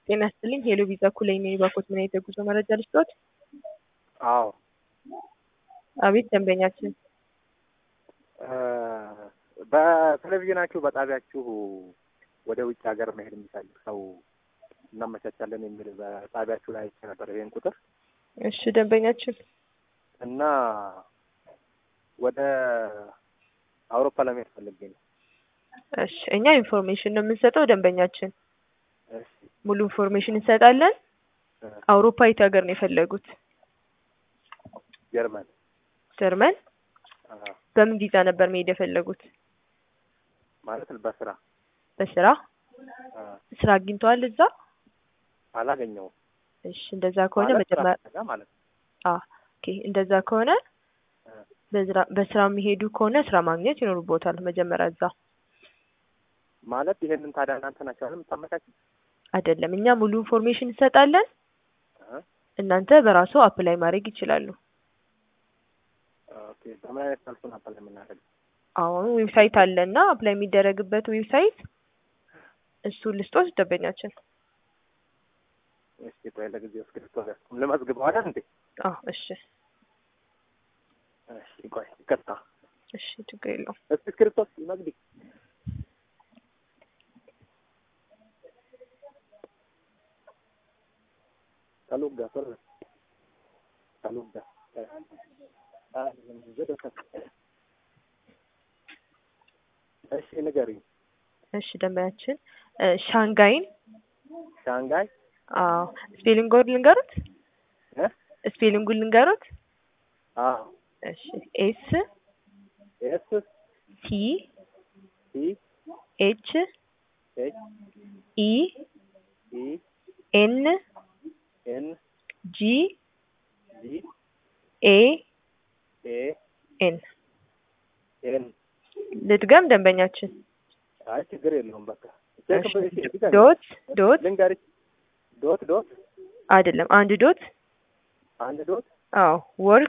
ጤና ይስጥልኝ ሄሎ ቪዛ ኩለኝ ነኝ። ባኮት ምን አይነት የጉዞ መረጃ ልስጥዎት? አዎ አቤት ደንበኛችን በቴሌቪዥናችሁ በጣቢያችሁ ወደ ውጭ ሀገር መሄድ የሚፈልግ ሰው እናመቻቻለን የሚል በጣቢያችሁ ላይ አይቼ ነበር ይሄን ቁጥር እሺ ደንበኛችን እና ወደ አውሮፓ ለመሄድ ፈልጌ ነው። እሺ እኛ ኢንፎርሜሽን ነው የምንሰጠው ደንበኛችን እሺ ሙሉ ኢንፎርሜሽን እንሰጣለን። እ አውሮፓ የት ሀገር ነው የፈለጉት? ጀርመን ጀርመን። አ፣ በምን ቪዛ ነበር መሄድ የፈለጉት? ማለት በስራ በስራ አ፣ ስራ አግኝተዋል እዛ? አላገኘውም እሺ እንደዛ ከሆነ ማለት ስራ መጀመሪያ ፍለጋ ማለት ነው። አ ኦኬ እንደዛ ከሆነ እ፣ በስራ በስራ የሚሄዱ ከሆነ ስራ ማግኘት ይኖርቦታል መጀመሪያ እዛ። ማለት ይሄንን ታዲያ እናንተ ናችሁ አይደል የምታመቻቹት? አይደለም እኛ ሙሉ ኢንፎርሜሽን እንሰጣለን። እ፣ እናንተ በራሱ አፕላይ ማድረግ ይችላሉ። ኦኬ በምን አይነት መልኩ ነበር የምናደርገው? አሁን ዌብሳይት አለና አፕላይ የሚደረግበት ዌብሳይት እሱ ልስጦት ደንበኛችን። እስኪ ቆይ ለጊዜው እስክሪብቶ ያዝኩም ልመዝግበው አይደል እንዴ? አዎ እሺ እሺ ቆይ ይቅርታ። እሺ ችግር የለውም። እስኪ እስክሪብቶ መግቢ ተሉጋ ቶሎ ተሉጋ እሺ ንገሪኝ። እሺ ደንበኛችን እ ሻንጋይን ሻንጋይ አዎ ስፔሊንጉን ልንገሩት? እ ስፔሊንጉን ልንገሩት? አዎ እሺ ኤስ ኤስ ቲ ቲ ኤች ኤች ኢ ኢ ኤን ኤን ጂ ጂ ኤ ኤ ኤን ኤን ልድገም ደንበኛችን አይ ችግር የለውም በቃ እሺ ዶት ዶት ልንገርሽ ዶት ዶት አይደለም አንድ ዶት አንድ ዶት አዎ ወርክ